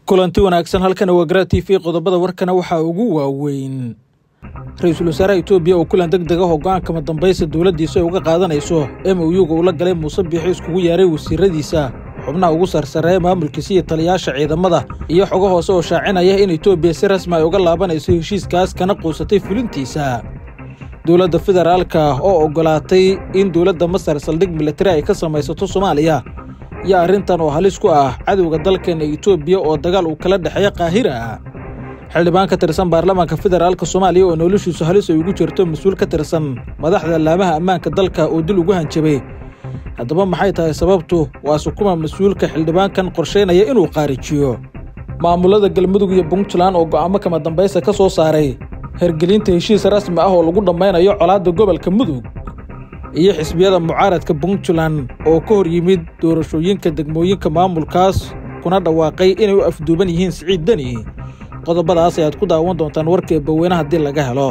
kulanti wanaagsan halkan waa garaa t v qodobada warkana waxaa ugu waaweyn ra-iisul wasaaraha etoobiya oo kulan deg deg ah oo go-aankama dambaysa dowladdiisa ay uga qaadanayso m o yuga uu la galay muuse biixi iskugu yeeray wasiiradiisa xubnaha ugu sarsareeya maamulkiisa iyo taliyaasha ciidamada iyo xogo hoose oo shaacinaya in etoobiya si rasmi ay uga laabanayso heshiiskaas kana quusatay fulintiisa dowladda federaalka oo oggolaatay in dowladda masar saldhig militari ay ka samaysato soomaaliya iyo arrintan oo halis ku ah cadowga dalkeena etoobiya oo dagaal uu kala dhexeeya kaahira xildhibaan ka tirsan baarlamaanka federaalka soomaaliya oo noloshiisu halis ay ugu jirto mas-uul ka tirsan madaxda laamaha ammaanka dalka oo dil ugu hanjabay haddaba maxay tahay sababtu waa sukuma mas-uulka xildhibaankan qorshaynaya inuu qaarijiyo maamulada galmudug iyo puntland oo go'aamo kama dambaysa ka soo saaray hergelinta heshiis rasmi ah oo lagu dhammaynayo colaadda gobolka mudug iyo xisbiyada mucaaradka puntland oo ka hor yimid doorashooyinka degmooyinka maamulkaas kuna dhawaaqay inay u afduuban yihiin siciid deni qodobadaas ayaad ku daawan doontaan warka eebaweyne haddii laga helo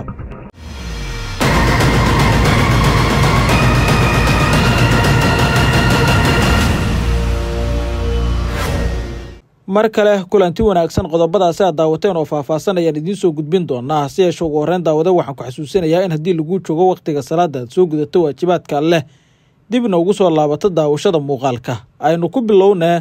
mar kale kulanti wanaagsan qodobadaasi aad daawateen oo faahfaahsan ayaan idiin soo gudbin doonaa si yeeshe ugu horreyn daawada waxaan ku xasuusinayaa in haddii lagu joogo wakhtiga salaada aad soo gudato waajibaadka alleh dibna ugu soo laabato daawashada muuqaalka aynu ku bilownee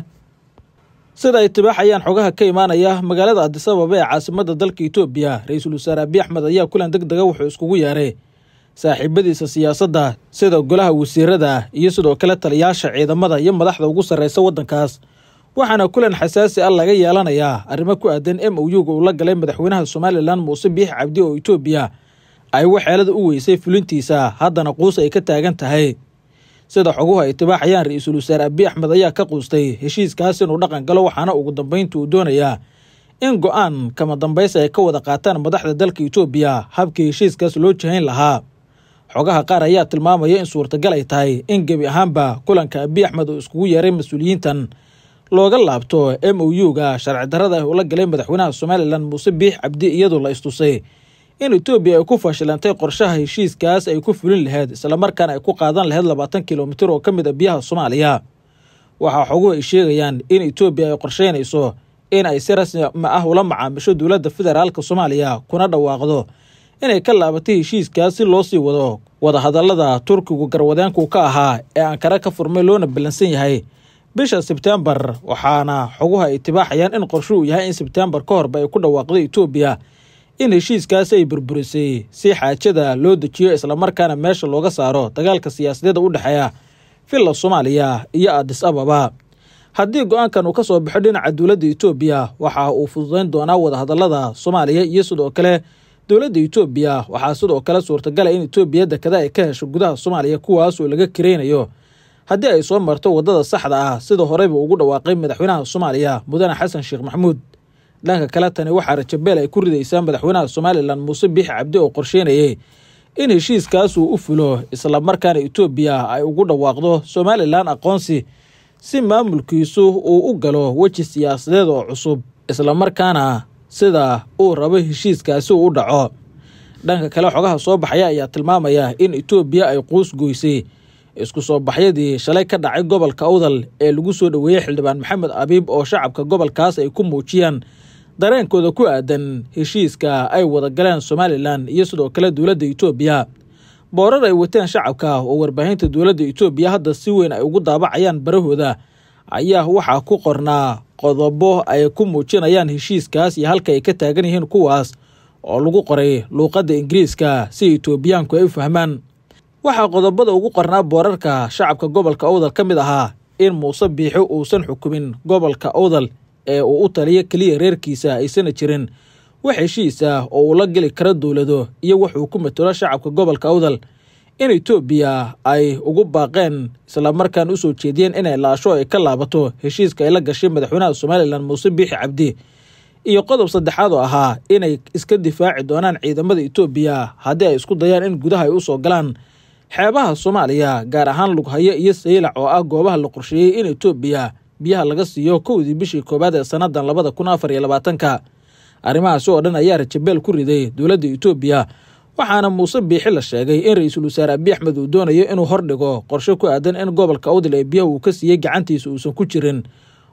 sida ay tibaaxayaan xogaha ka imaanaya magaalada adisababa ee caasimadda dalka etoobiya ra-iisul wasaare abiy axmed ayaa kulan deg dega wuxuu iskugu yeeray saaxiibadiisa siyaasadda sida golaha wasiirada iyo sidoo kale taliyaasha ciidamada iyo madaxda ugu sarreysa waddankaas waxaana kulan xasaasi ah laga yeelanayaa arrimo ku aadan m o yuga uu la galay madaxweynaha somalilan muuse biix cabdi oo etoobiya ay waxeelada u weysay fulintiisa haddana quus ay ka taagan tahay sida xoguhu ay tibaaxayaan ra-iisul wasaare abiy axmed ayaa ka quustay heshiiskaas inuu dhaqan galo waxaana ugu dambaynta uu doonayaa in go-aan kama dambaysa ay ka wada qaataan madaxda dalka etoobiya habkii heshiiskaas loo jahayn lahaa xogaha qaar ayaa tilmaamaya in suurtagal ay tahay in gebi ahaanba kulanka abiy axmed uu iskugu yeeray mas-uuliyiintan looga laabto m o u-ga sharci darrada ah ula galay madaxweynaha somalilan muuse biix cabdi iyadoo la istusay in etoobiya ay ku fashilantay qorshaha heshiiskaas ay ku fulin laheyd islamarkaana ay ku qaadan laheyd labaatan kilomitir oo ka mid a biyaha soomaaliya waxaa xoguhu ay sheegayaan in etoobiya ay qorsheynayso in ay si rasmi ah ula macaamisho dowladda federaalka soomaaliya kuna dhawaaqdo inay ka laabatay heshiiskaas si loo sii wado wadahadallada turkigu garwadeenku ka ahaa ee ankara ka furmay loona ballansan yahay bisha sebtembar waxaana xoguhu ay tibaaxayaan in qorsho uu yahay in sebtembar ka horba ay ku dhawaaqdo etoobiya in heshiiskaas ay burburisay si xaajada loo dejiyo islamarkaana meesha looga saaro dagaalka siyaasadeeda u dhexeeya villa soomaaliya iyo adis ababa haddii go-aankan uu ka soo baxo dhinaca dowladda etoobiya waxa uu fududayn doonaa wadahadallada soomaaliya iyo sidoo kale dowladda etoobiya waxaa sidoo kale suurtagala in etoobiya dekada ay ka hesho gudaha soomaaliya kuwaas oo laga kareynayo haddii ay soo marto waddada saxda ah sida horeyba ugu dhawaaqay madaxweynaha soomaaliya mudane xasan sheekh maxamuud dhanka kale tani waxaa rajabeel ay ku ridaysaa madaxweynaha somalilan muuse biixi cabdi oo qorsheynayay in heshiiskaas uu u fulo islamarkaana etoobiya ay ugu dhawaaqdo somalilan aqoonsi si maamulkiisu uu u galo weji siyaasadeed oo cusub islamarkaana sida uu rabo heshiiskaasi uu u dhaco dhanka kale xogaha soo baxaya ayaa tilmaamaya in etoobiya ay quus goysay isku soo baxyadii shalay ka dhacay gobolka awdal ee lagu soo dhoweeyey xildhibaan maxamed abiib oo shacabka gobolkaas ay ku muujiyaan dareenkooda ku aadan heshiiska ay wada galeen somalilan iyo sidoo kale dowladda etoobiya boorar ay wateen shacabka oo warbaahinta dowladda etoobiya hadda si weyn ay ugu daabacayaan barahooda ayaa waxaa ku qornaa qodobo ay ku muujinayaan heshiiskaas iyo halka ay ka taagan yihiin kuwaas oo lagu qoray luuqadda ingiriiska si etoobiyaanku ay u fahmaan waxaa qodobada ugu qornaa boorarka shacabka gobolka awdal ka mid ahaa in muuse biixi uusan xukumin gobolka awdal ee uu u taliyo keliya reerkiisa aysana jirin wax heshiis ah oo uu la geli karo dowlado iyo wuxuu ku matalo shacabka gobolka awdal in etoobiya ay ugu baaqeen islamarkaan u soo jeediyeen inay laasho ay ka laabato heshiiska ay la gashay madaxweynaha somalilan muuse biixi cabdi iyo qodob saddexaad oo ahaa inay iska difaaci doonaan ciidamada etoobiya haddii ay isku dayaan in gudaha ay u soo galaan xeebaha soomaaliya gaar ahaan lughayo iyo saylac oo ah goobaha la qorsheeyey in etoobiya biyaha laga siiyo kowdii bishii koowaad ee sannadan labada kun afar iyo labaatanka arrimahaasi oo dhan ayaa rajabeel ku riday dowladda etoobiya waxaana muuse biixi la sheegay in ra-iisul wasaare abiy axmed uu doonayo inuu hordhigo qorshe ku aadan in gobolka awdal ee biyaha uu ka siiyey gacantiisa uusan ku jirin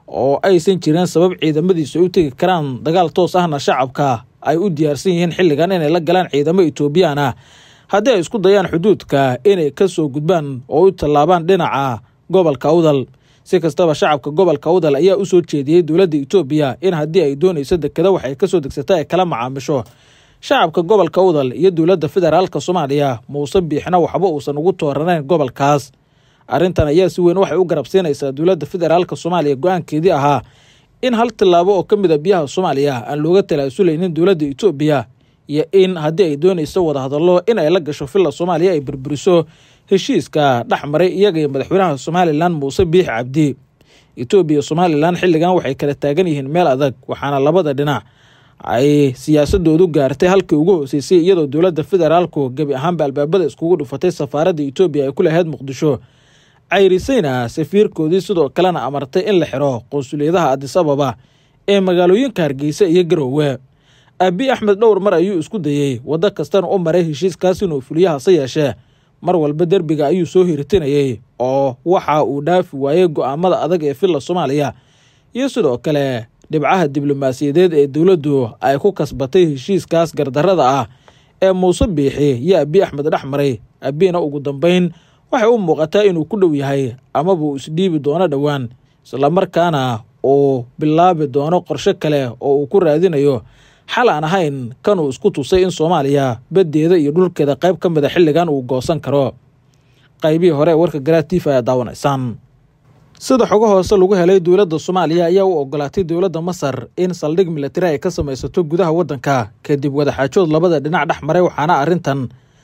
oo aysan jirin sabab ciidamadiisu ay u tegi karaan dagaal toos ahna shacabka ay u diyaarsan yihiin xilligan inay la galaan ciidamo etoobiyaan ah haddii ay isku dayaan xuduudka inay ka soo gudbaan oo u tallaabaan dhinaca gobolka awdal si kastaba shacabka gobolka awdal ayaa u soo jeediyey dowladda etoobiya in haddii ay doonayso dekeda waxay kasoo degsata ay kala macaamisho shacabka gobolka awdal iyo dowladda federaalka soomaaliya muuse biixna waxba uusan ugu tooranayn gobolkaas arrintan ayaa si weyn waxay u garabsiinaysaa dowladda federaalka soomaaliya go-aankeedii ahaa in hal tillaabo oo ka mid a biyaha soomaaliya aan looga talaasuleynin dowladda etoobiya iyo in haddii ay doonayso wadahadallo in ay la gasho villa soomaaliya ay burburiso heshiiska dhex maray iyaga iyo madaxweynaha somalilan muuse biix cabdi etoobiya iyo somalilan xilligan waxay kala taagan yihiin meel adag waxaana labada dhinac ay siyaasadoodu gaartay halkii ugu hooseysay iyadoo dowladda federaalku gebi ahaanba albaabada iskugu dhufatay safaaradda etoobiya ay ku lahayd muqdisho cayrisayna safiirkoodii sidoo kalena amartay in la xiro qunsuliyadaha adis ababa ee magaalooyinka hargeysa iyo garoowe abi axmed dhowr mar ayuu isku dayey waddo kastana u maray heshiiskaas inuu fuliyo hase yeeshee mar walba derbiga ayuu soo hiritinayey oo waxa uu dhaafi waayey go-aamada adag ee villa soomaaliya iyo sidoo kale dhibcaha diblomaasiyadeed ee dowladdu ay ku kasbatay heshiiskaas gardarrada ah ee muuse biixi iyo abi axmed dhex maray abina ugu dambeyn waxay u muuqataa inuu ku dhow yahay amaba uu isdhiibi doono dhowaan islamarkaana uu bilaabi doono qorshe kale oo uu ku raadinayo xal aan ahayn kanuu isku tusay in soomaaliya baddeeda iyo dhulkeeda qayb ka mid a xilligan uu goosan karo qaybihii hore ee warka garaatiif ayaa daawanaysaan sida xogo hoose lagu helay dowladda soomaaliya ayaa u ogolaatay dowladda masar in saldhig milatari ay ka samaysato gudaha waddanka kadib wadaxaajood labada dhinac dhex maray waxaana arrintan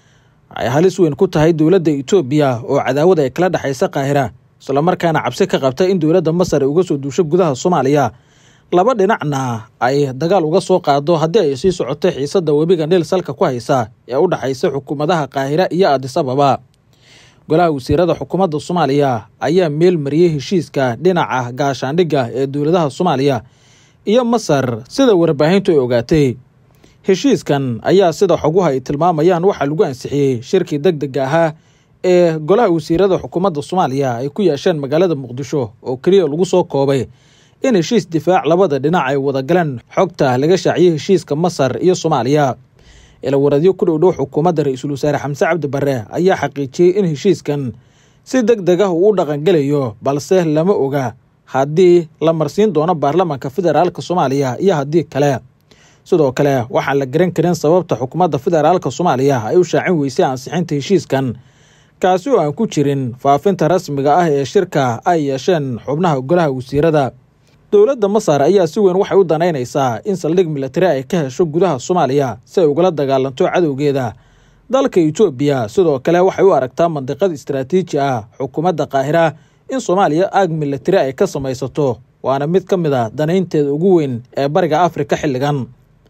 ay halis weyn ku tahay dowladda etoobiya oo cadaawad ay kala dhexaysa qaahira islamarkaana cabsi ka qabta in dowladda masar ay uga soo duusho gudaha soomaaliya laba dhinacna ay dagaal uga soo qaado haddii ay sii socoto xiisadda webiga niil salka ku haysa ee u dhexaysa xukuumadaha qaahira iyo adis ababa golaha wasiirada xukuumadda soomaaliya ayaa meel mariyey heshiiska dhinaca gaashaandhigga ee dowladaha soomaaliya iyo masar sida warbaahintu ay ogaatay heshiiskan ayaa sida xoguhu ay tilmaamayaan waxaa lagu ansixiyey shirkii deg dega ahaa ee golaha wasiirada xukuumadda soomaaliya ay ku yeesheen magaalada muqdisho oo keliya lagu soo koobay in heshiis difaac labada dhinac ay wadagaleen xogta laga shaaciyey heshiiska masar iyo soomaaliya ilawaradyo ku dhowdhow xukuumadda ra-iisul wasaare xamse cabdi barre ayaa xaqiijiyey in heshiiskan si deg deg ah uu u dhaqangelayo balse lama oga haddii la marsiin doono baarlamaanka federaalka soomaaliya iyo haddii kale sidoo kale waxaan la garan karin sababta xukuumadda federaalka soomaaliya ay u shaacin weysay ansixinta heshiiskan kaasi oo aan ku jirin faafinta rasmiga ah ee shirka ay yeesheen xubnaha golaha wasiirada dowladda masar ayaa si weyn waxay u danaynaysaa in saldhig milatari ay ka hesho gudaha soomaaliya si ay ugala dagaalanto cadowgeeda dalka etoobiya sidoo kale waxay u aragtaa mandiqad istaraatiiji ah xukuumadda qaahira in soomaaliya aag milatari ay ka samaysato waana mid ka mid a danaynteeda ugu weyn ee bariga afrika xilligan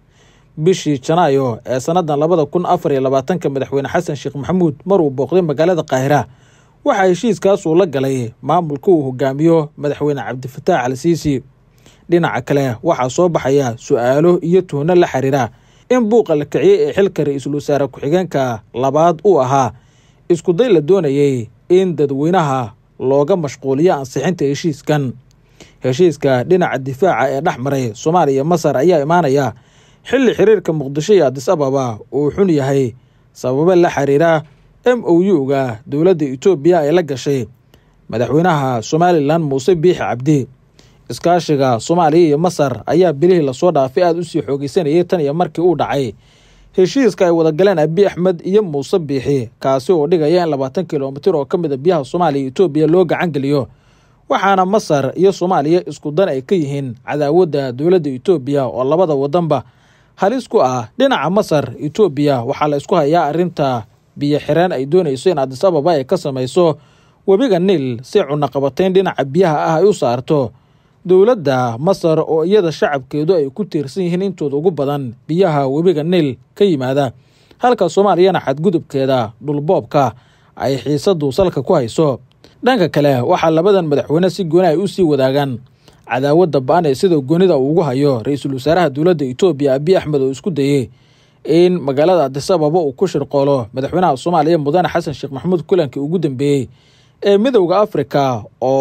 bishii janaayo ee sannadan labada kun afar iyo labaatanka madaxweyne xasan sheekh maxamuud maruu booqday magaalada qaahira waxaa heshiiskaasuu la galay maamulka uu hogaamiyo madaxweyne cabdifataax al siisi dhinaca kale waxaa soo baxaya su-aalo iyo tuhno la xiriira in buuqa la kiciyey ee xilka ra-iisul wasaare ku-xigeenka labaad uu ahaa iskuday la doonayey in dadweynaha looga mashquuliyo ansixinta heshiiskan heshiiska dhinaca difaaca ee dhex maray soomaaliya iyo masar ayaa imaanaya xilli xiriirka muqdisho iyo adis ababa uu xun yahay sababo la xiriira m o u-ga dowladda etoobiya ay la gashay madaxweynaha somalilan muuse biixi cabdi iskaashiga soomaaliya iyo masar ayaa bilihii lasoo dhaafay aada usii xoogeysanayay tan iyo markii uu dhacay heshiiska ay wada galeen abi axmed iyo muuse biixi kaasi oo dhigaya in labaatan kilomitir oo ka mid a biyaha soomaaliya iyo etoobiya loo gacan geliyo waxaana masar iyo soomaaliya isku dan ay ka yihiin cadaawadda dowladda etoobiya oo labada wadanba halis ku ah dhinaca masar etoobiya waxaa la isku hayaa arrinta biyo xireen ay doonayso in adis ababa ay ka samayso webiga niil si cunaqabatayn dhinaca biyaha ah ay u saarto dowladda masar oo iyada shacabkeedu ay ku tiirsan yihiin intooda ugu badan biyaha webiga niil ka yimaada halka soomaaliyana xadgudubkeeda dhulboobka ay xiisadu salka ku hayso dhanka kale waxaa labadan madaxweyne si gooni ay u sii wadaagaan cadaawadda ba-an ee sida goonida uu ugu hayo ra-iisul wasaaraha dowladda etoobiya abiy axmed oo isku dayey in magaalada adis ababa uu ku shirqoolo madaxweynaha soomaaliya mudane xasan sheekh maxamuud kulankii ugu dambeeyey ee midowda afrika oo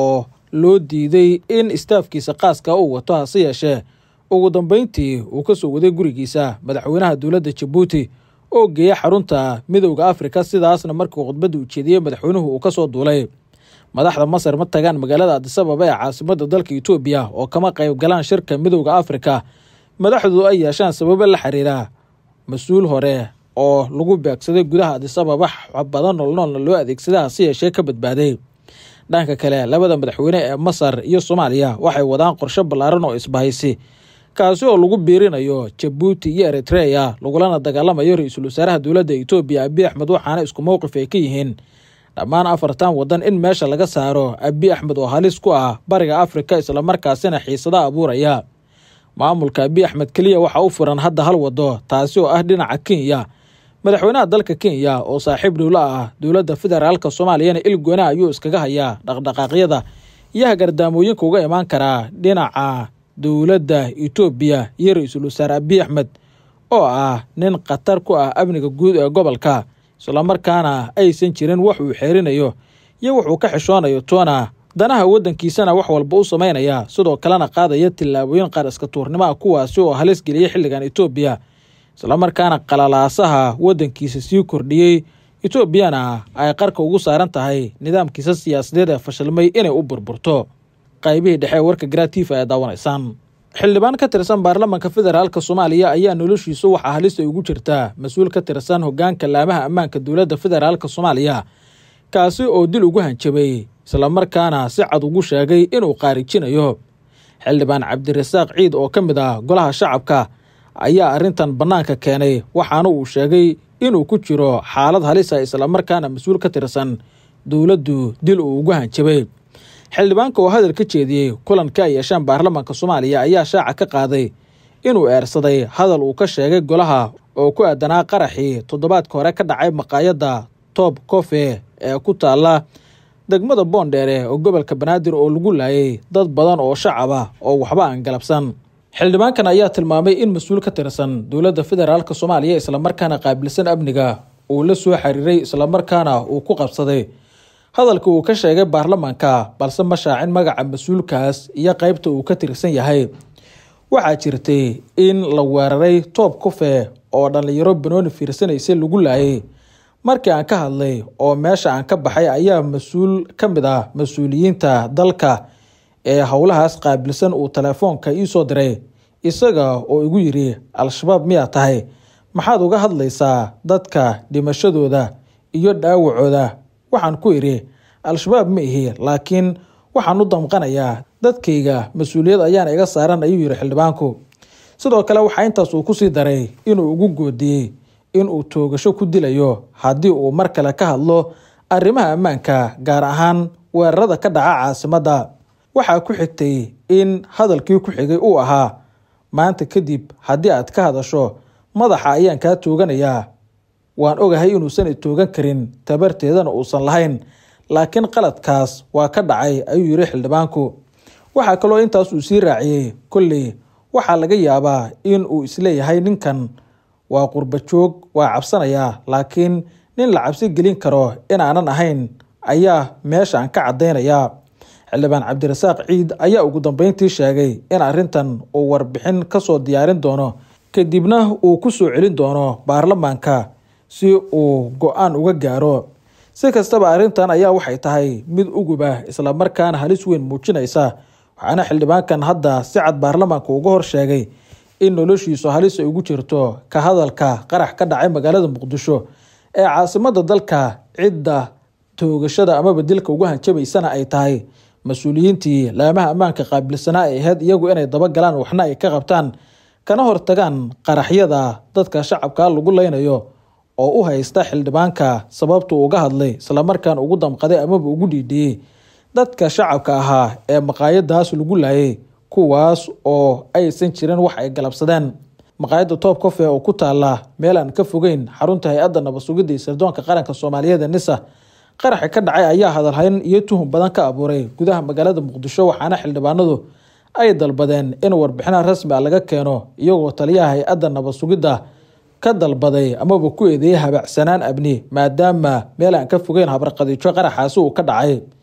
loo diiday in istaafkiisa qaaska uu wato hase yeeshee ugu dambeyntii uu ka soo waday gurigiisa madaxweynaha dowladda jabuuti oo geeya xarunta midowda afrika sidaasna markii khudbadda ujeediyey madaxweynuhu uu ka soo duulay madaxda masar ma tagaan magaalada adisababa ee caasimadda dalka etoobiya oo kama qayb galaan shirka midowda afrika madaxdu ay yeeshaan sababo la xiriira mas-uul hore oo lagu beegsaday gudaha adisababa badan noolnoolna loo adeegsaday hase yeeshee ka badbaaday dhanka kale labada madaxweyne ee masar iyo soomaaliya waxay wadaan qorshe ballaaran oo isbahaysi kaasi oo lagu biirinayo jabuuti iyo eritreya lagulana dagaalamayo ra-iisul wasaaraha dowladda etoobiya abiy axmed waxaana isku mowqif ay ka yihiin dhammaan afartan waddan in meesha laga saaro abiy axmed oo halis ku ah bariga afrika islamarkaasina xiisada abuuraya maamulka abiy axmed keliya waxaa u furan hadda hal wado taasi oo ah dhinaca kenya madaxweynaha dalka kenya oo saaxiib dhowla ah dowladda federaalka soomaaliyana il goona ayuu iskaga hayaa dhaqdhaqaaqyada iyo hagardaamooyinka uga imaan karaa dhinaca dowladda etoobiya iyo ra-iisul wasaare abiy axmed oo ah nin khatar ku ah amniga guud ee gobolka islamarkaana aysan jirin wax uu xeerinayo iyo wuxuu ka xishoonayo toona danaha waddankiisana wax walba u samaynaya sidoo kalena qaadaya tillaabooyin qaar iska tuurnimo ah kuwaasi oo halis geliyay xilligan etoobiya islamarkaana qalalaasaha waddankiisa sii kordhiyey etoobiyana ay qarka ugu saaran tahay nidaamkiisa siyaasadeed ee fashilmay inay u burburto qaybihii dhexe ee warka gratifa ee daawanaysaan xildhibaan ka tirsan baarlamaanka federaalka soomaaliya ayaa noloshiisu waxaa halis ay ugu jirtaa mas-uul ka tirsan hogaanka laamaha ammaanka dowladda federaalka soomaaliya kaasi oo dil ugu hanjabay islamarkaana si cad ugu sheegay inuu qaarijinayo xildhibaan cabdirasaaq ciid oo ka mid ah golaha shacabka ayaa arrintan bannaanka keenay waxaana uu sheegay inuu ku jiro xaalad halisa islamarkaana mas-uul ka tirsan dowladdu dil uu ugu hanjabay xildhibaanka oo hadal ka jeediyey kulanka ay yeeshaan baarlamaanka soomaaliya ayaa shaaca ka qaaday inuu eersaday hadal uu ka sheegay golaha oo ku aadanaa qaraxii toddobaadka hore ka dhacay maqaayadda toob cofe ee ku taalla degmada boondheere oo gobolka banaadir oo lagu laayay dad badan oo shacab ah oo waxba aan galabsan xildhibaankan ayaa tilmaamay in mas-uul ka tirsan dowladda federaalk soomaaliya islamarkaana qaabilsan amniga uu la soo xiriiray islamarkaana uu ku qabsaday hadalka uu ka sheegay baarlamaanka balse ma shaacin magaca mas-uulkaas iyo qeybta uu ka tirsan yahay waxaa jirtay in la weeraray toob kufe oo dhallinyaro banooni fiirsanaysa lagu laayay markii aan ka hadlay oo meesha aan ka baxay ayaa mas-uul ka mid ah mas-uuliyiinta dalka ee howlahaas qaabilsan uu telefoonka ii soo diray isaga oo igu yidhi al-shabaab miyaa tahay maxaad uga hadlaysaa dadka dhimashadooda iyo dhaawacooda waxaan ku idhi al-shabaab ma ihi laakiin waxaan u damqanayaa dadkayga mas-uuliyad ayaan iga saaran ayuu yidhi xildhibaanku sidoo kale waxaa intaas uu kusii daray inuu ugu goodiyey inuu toogasho ku dilayo haddii uu mar kale ka hadlo arrimaha ammaanka gaar ahaan weerarada ka dhaca caasimadda waxaa ku xigtay in hadalkii ku xigay uu ahaa maanta kadib haddii aad ka hadasho madaxa ayaan kaa tooganayaa waan ogahay inuusan i toogan karin tabarteedana uusan lahayn laakiin qaladkaas waa ka dhacay ayuu yidhi xildhibaanku waxaa kaloo intaas uu sii raaciyey kolley waxaa laga yaabaa in uu isleeyahay ninkan waa qurba joog waa cabsanayaa laakiin nin la cabsi gelin karo in aanan ahayn ayaa meeshaan ka caddaynayaa xildhibaan cabdirasaaq ciid ayaa ugu dambeyntii sheegay in arrintan uu warbixin ka soo diyaarin doono kadibna uu ku soo celin doono baarlamaanka si uu go-aan uga gaaro si kastaba arrintan ayaa waxay tahay mid uguba islamarkaana halis weyn muujinaysa waxaana xildhibaankan hadda si cad baarlamaanka uga hor sheegay in noloshiisu halis ay ugu jirto ka hadalka qarax ka dhacay magaalada muqdisho ee caasimada dalka cidda toogashada amaba dilka ugu hanjabaysana ay tahay mas-uuliyiintii laamaha ammaanka qaabilsanaa ay ahayd iyagu inay dabagalaan waxna ay ka qabtaan kana hortagaan qaraxyada dadka shacabka lagu leynayo oo u haysta xildhibaanka sababtu uga hadlay islamarkaan ugu damqaday amaba ugu dhiidhiyey dadka shacabka ahaa ee maqaayadaas lagu laayay kuwaas oo aysan jirin wax ay galabsadeen maqaayadda toob cofe oo ku taala meel aan ka fogeyn xarunta hay-adda nabad-sugidda iyo sirdoonka qaranka soomaaliyeed ee nisa qaraxi ka dhacay ayaa hadalhayn iyo tuhun badan ka abuuray gudaha magaalada muqdisho waxaana xildhibaanadu ay dalbadeen in warbixinaha rasmi a laga keeno iyagoo taliyaha hay-adda nabad sugidda ka dalbaday amaba ku eedeeyay habacsanaan abni maadaama meel aan ka fogeyn habarqadiijo qaraxaasi uu ka dhacay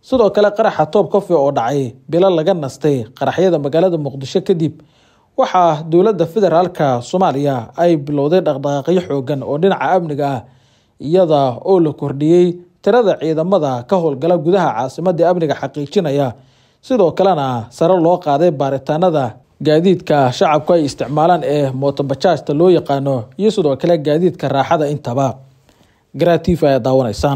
sidoo kale qaraxa toob cofe oo dhacay bilo laga nastay qaraxyada magaalada muqdisho kadib waxaa dowladda federaalka soomaaliya ay bilowday dhaqdhaqaaqyo xoogan oo dhinaca amniga ah iyada oo la kordhiyey tirada ciidamada ka howlgala gudaha caasimadda amniga xaqiijinaya sidoo kalena sare loo qaaday baaritaanada gaadiidka shacabku ay isticmaalaan ee mootobajaajta loo yaqaano iyo sidoo kale gaadiidka raaxada intaba garaatiif ayaa daawanaysaan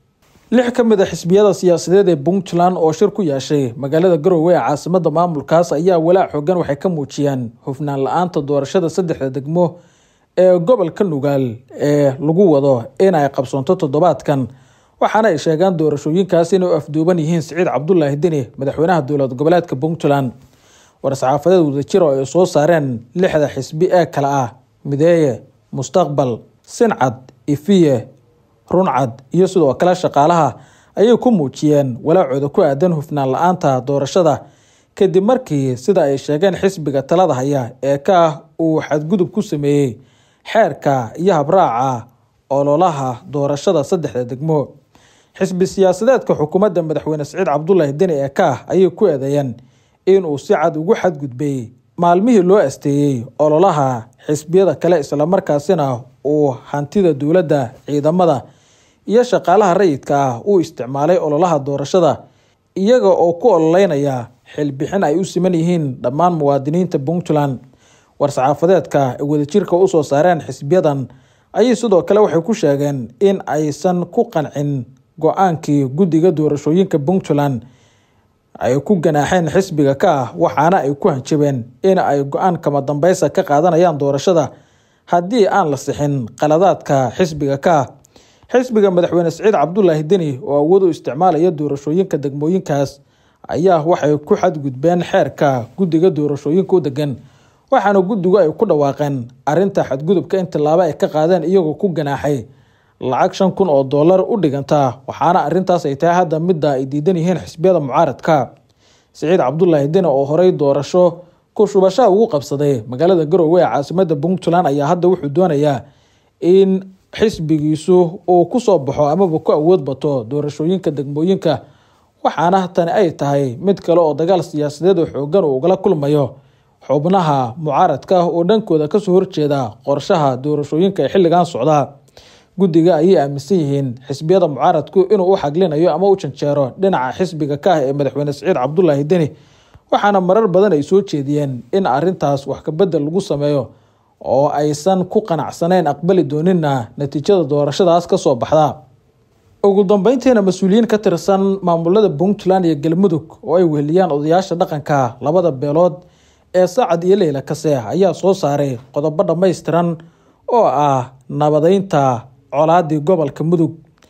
lix ka mid a xisbiyada siyaasadeed ee puntland oo shir ku yeeshay magaalada garowe ee caasimada maamulkaas ayaa walaac xoogan waxay ka muujiyeen hufnaan la-aanta doorashada saddexda degmo ee gobolka nugaal ee lagu wado in ay qabsoonto toddobaadkan waxaana ay sheegaan doorashooyinkaas inay u afduuban yihiin siciid cabdulaahi deni madaxweynaha dowlad goboleedka puntland war-saxaafadeed wadajir oo ay soo saareen lixda xisbi ee kale ah mideeye mustaqbal sincad ifiye runcad iyo sidoo kale shaqaalaha ayay ku muujiyeen walaacooda ku aadan hufnaan la-aanta doorashada kadib markii sida ay sheegeen xisbiga talada haya ee ka ah uu xadgudub ku sameeyey xeerka iyo habraaca ololaha doorashada saddexda degmo xisbi siyaasadeedka xukuumadda madaxweyne siciid cabdulaahi deni ee ka ah ayay ku eedeeyeen inuu si cad ugu xadgudbay maalmihii loo asteeyey ololaha xisbiyada kale islamarkaasina uu hantida dowladda ciidamada iyo shaqaalaha rayidka ah uu isticmaalay ololaha doorashada iyaga oo ku ololeynaya xilbixin ay u siman yihiin dhammaan muwaadiniinta puntland war-saxaafadeedka ay wadajirka usoo saareen xisbiyadan ayay sidoo kale waxay ku sheegeen in aysan ku qancin go-aankii guddiga doorashooyinka puntland ay ku ganaaxeen xisbiga ka ah waxaana ay ku hanjabeen in ay go-aan kama dambeysa ka qaadanayaan doorashada haddii aan la sixin qaladaadka xisbiga ka ah xisbiga madaxweyne siciid cabdulaahi deni oo awood u isticmaalaya doorashooyinka degmooyinkaas ayaa waxay ku xadgudbeen xeerka guddiga doorashooyinka u degan waxaana guddigu ay ku dhawaaqeen arinta xadgudubka in tilaabo ay ka qaadeen iyagoo ku ganaaxay lacag shan kun oo dollar u dhiganta waxaana arintaas ay tahay hadda midda ay diidan yihiin xisbiyada mucaaradka siciid cabdulaahi deni oo horey doorasho ku shubashaha ugu qabsaday magaalada garowe ee caasimada puntland ayaa hadda wuxuu doonayaa in xisbigiisu uu kusoo baxo amaba ku awood bato doorashooyinka degmooyinka waxaana tani ay tahay mid kale oo dagaal siyaasadeed oo xoogan uu ugala kulmayo xubnaha mucaaradka oo dhankooda kasoo horjeeda qorshaha doorashooyinka ee xilligan socda guddiga ayay aaminsan yihiin xisbiyada mucaaradku inuu u xaglinayo ama u janjeero dhinaca xisbiga ka ah ee madaxweyne siciid cabdulaahi deni waxaana marar badan ay soo jeediyeen in arintaas wax kabedel lagu sameeyo oo aysan ku qanacsanayn aqbali doonina natiijada doorashadaas kasoo baxda ugu dambeyntiina mas-uuliyiin ka tirsan maamulada puntland iyo galmudug oo ay weheliyaan odayaasha dhaqanka labada beelood ee saacad iyo leyla kase ayaa soo saaray qodobo dhammaystiran oo ah nabadeynta colaadii gobolka mudug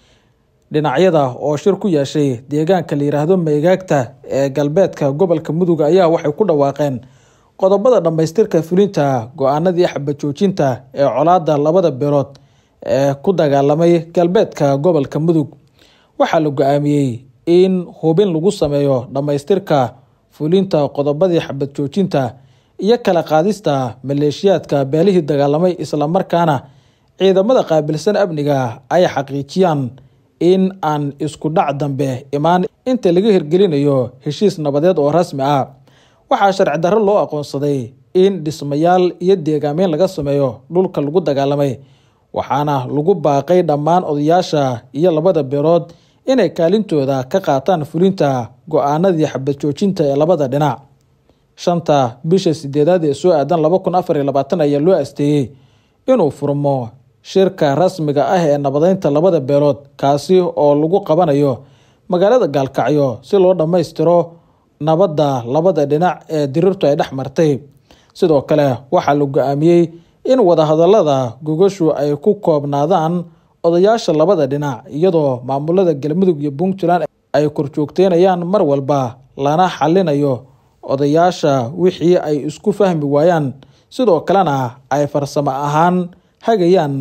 dhinacyada oo shir ku yeeshay deegaanka la yiraahdo meegaagta ee galbeedka gobolka mudug ayaa waxay ku dhawaaqeen qodobada dhammaystirka fulinta go-aanadii xabajoojinta ee colaada labada beelood ee ku dagaalamay galbeedka gobolka mudug waxaa la go-aamiyey in hubin lagu sameeyo dhammaystirka fulinta qodobadii xabad joojinta iyo kala qaadista maleeshiyaadka beelihii dagaalamay islamarkaana ciidamada qaabilsan amniga ay xaqiijiyaan in aan isku dhac dambe imaan inta laga hirgelinayo heshiis nabadeed oo rasmi ah waxaa sharci darro loo aqoonsaday in dhismayaal iyo deegaameyn laga sameeyo dhulka lagu dagaalamay waxaana lagu baaqay dhammaan odayaasha iyo labada beelood inay kaalintooda ka qaataan fulinta go-aanadii xabad joojinta ee labada dhinac shanta bisha sideedaad ee soo aadan laba kun afar iyo labaatan ayaa loo asteeyey inuu furmo shirka rasmiga ah ee nabadeynta labada beelood kaasi oo lagu qabanayo magaalada gaalkacyo si loo dhammaystiro nabadda labada dhinac ee dirirtu ay dhex martay sidoo kale waxaa la go-aamiyey in wadahadalada gogashu ay ku koobnaadaan odayaasha labada dhinac iyadoo maamulada galmudug iyo puntland ay korjoogteynayaan mar walba lana xalinayo odayaasha wixii ay isku fahmi waayaan sidoo kalena ay farsamo ahaan hagayaan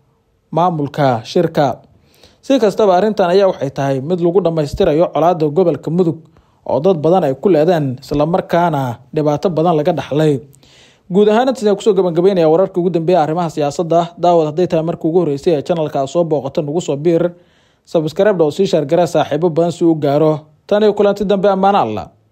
maamulka shirka si kastaba arrintan ayaa waxay tahay mid lagu dhammaystirayo colaada gobolka mudug oo dad badan ay ku leedeen islamarkaana dhibaato badan laga dhaxlay guud ahaan intaas kusoo gabagabeynaya wararka ugu dambeeya arrimaha siyaasadda daawad hadday tahay markii ugu horreysay ee janalka soo booqata nagu soo biir sabskribda oo sii shaargara saaxiibo badan si u gaaro tan iyo kulanti dambe ammaano alla